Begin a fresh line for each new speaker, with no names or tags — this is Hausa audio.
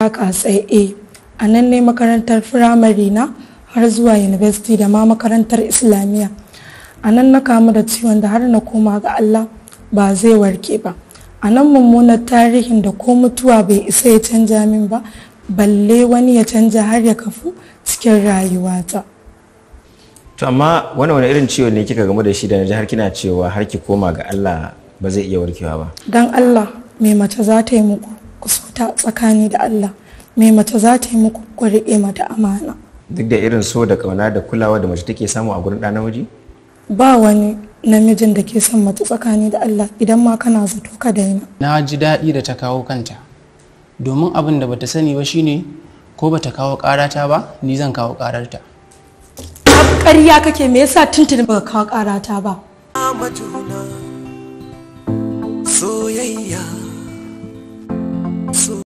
haka tsaye a nan ne makarantar firamare na har zuwa university da ma makarantar islamiyya a nan na kamu da ciwon da har na koma ga allah ba zai warke ba a nan mummunar tarihin da ko mutuwa bai isa ya canja min ba balle wani ya canja har ya kafu cikin rayuwata
to amma wani wani irin ciwo ne kika gamu da shi da na ji har kina cewa har ki koma ga Allah ba zai iya warkewa ba
don allah mai mace za ta yi muku ku so ta tsakani da allah mai mace za ta yi muku ku riƙe mata amana
duk da irin so da kauna da kulawa da mace take samu a gurin ɗa namiji
ba wani namijin da ke son mace tsakani da allah idan ma kana zato ka daina
na ji daɗi da ta kawo kanta domin abin da bata sani ba shine ko bata kawo ƙarata ba ni zan kawo ƙararta
ƙarya kake me yasa tuntuni baka kawo ƙarata ba
majuna soyayya